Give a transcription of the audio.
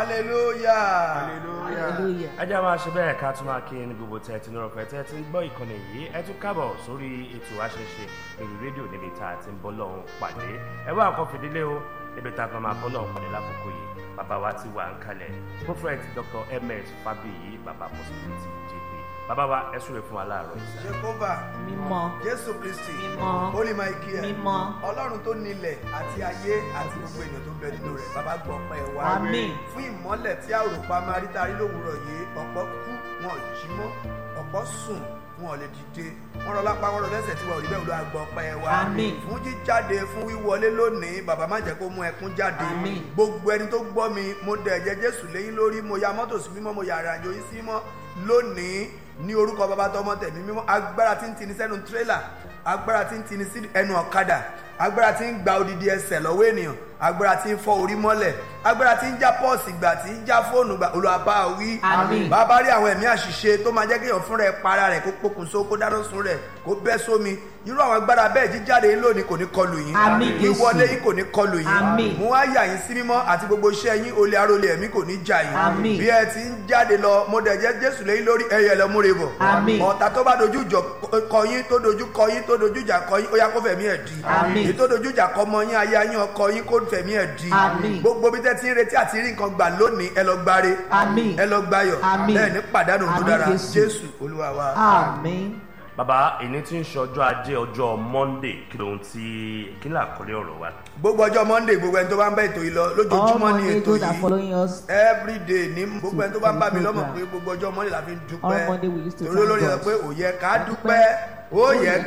hallelujah. hallelujah. ẹ jẹ́ máa ṣe bẹ́ẹ̀ ká tún máa kí ní gbogbo tẹ̀ tí nírọ̀ pẹ̀ tẹ́ ti ń gbọ́ ìkànnì yìí ẹ tún kábọ̀ sórí ètò àṣẹṣe lórí rédíò níbi tá a ti ń bọ́ lọ́hún pàdé ẹ wá nǹkan fìdílé o níbi tá a kan máa bọ́ lọ́hún pàdé lákòókò yìí bàbá wa ti wà ń kalẹ̀ prophet dr ms fabiyi bàbá possibility jp bàbá wa ẹ súre fún wa láàárọ̀ yìí. jehovah mímọ́ jésù kristi Mímọ́. holy michael Mímọ́. ọlọ́run tó nílẹ̀ àti ayé àti gbogbo ènìyàn tó ń bẹ nínú rẹ̀ bàbá gbọ́ pẹ́ wá Àmín. fún ìmọ́lẹ̀ tí àròpá máa rí tarí lówùúrọ̀ yìí ọ̀pọ̀ kú wọn ò jí mọ́ ọ̀pọ̀ sùn wọn ò lè dìde wọn rọ lápá wọn rọ lẹ́sẹ̀ tí wọn ò rí bẹ́ẹ̀ olúwa gbọ́ pẹ́ wá Àmín. fún jíjáde fún wíwọlé lónìí bàbá má jẹ́ kó mú ẹkún jáde Àmín. gbogbo ẹni tó gbọ́ mi mo dẹ̀ ẹ̀jẹ̀ jésù léyìn lórí mo ya mọ́tò sí mímọ́ mo ya àràjò yín sí mímọ́ lónìí ní orúkọ bàbá tọmọ tẹ̀mí mímọ́ agbára tí ń tini sẹ́nu tírélà agbára tí ń tini sí ẹnu ọ̀kadà agbára tí ń gba odidi ẹsẹ̀ lọ́wọ́ ènìyàn agbára tí ń fọ́ orí mọ́lẹ̀ agbára tí ń já pọ́ọ̀sì gbà tí ń já fóònù gbà olùwàbá wí Àmín. bàbá rí àwọn ẹ̀mí àṣìṣe tó máa jẹ́ kéèyàn fúnra ẹ̀ para rẹ̀ kó pokùnso kó dáná sun rẹ̀ kó bẹ́ sómi irú àwọn agbára bẹ́ẹ̀ jíjáde yín lónìí kò ní kọlù yín Àmín, Jésù. wíwọlé yín kò ní kọlù yín Àmín. mo wá yà yín sí mímọ́ àti gbogbo iṣẹ́ yín olè arólé ẹ̀mí kò ní jà yín Àmín. bí ẹ ti ń jáde lọ mo dẹ̀ jẹ́ jésù lẹ́yìn lórí ẹyẹ lọ múre bọ̀ Àmín. ọ̀tá tó bá dojú jọ kọ yín tó dojú kọ yín tó dojú jà kọ yín ó yá kó fẹ̀mí ẹ̀ di Àmín. èyí tó dojú jà kọ ọmọ yín aya yín ọkọ yín kó fẹ̀mí ẹ̀ di Àmín. gbogbo bí tẹ́ ti ń retí àti rí nǹkan gbà lónìí ẹ lọ gbáre Àmín. ẹ lọ gbáyọ̀ Àmín. bẹ́ẹ̀ ní pàdánù tó Àmín, dára Jésù. jésù olúwa wa. àmín. bàbá èyí tí ń ṣe ọjọ́ ajé ọjọ́ monday kí lóhun tí kí ní àkọlé ọ̀rọ̀ wa. gbogbo ọjọ́ monday gbogbo ẹni tó bá ń bá ètò yìí lọ all lójoojúmọ́ ní monday ètò those are yìí following us. every day ní gbogbo ẹni tó bá ń bá mi lọ́mọ̀ program. pé gbogbo ọjọ́ monday la fi ń All Monday we dúpẹ́ used to torí thank olórí sọ God. pé ó yẹ ká dúpẹ́ ó yẹ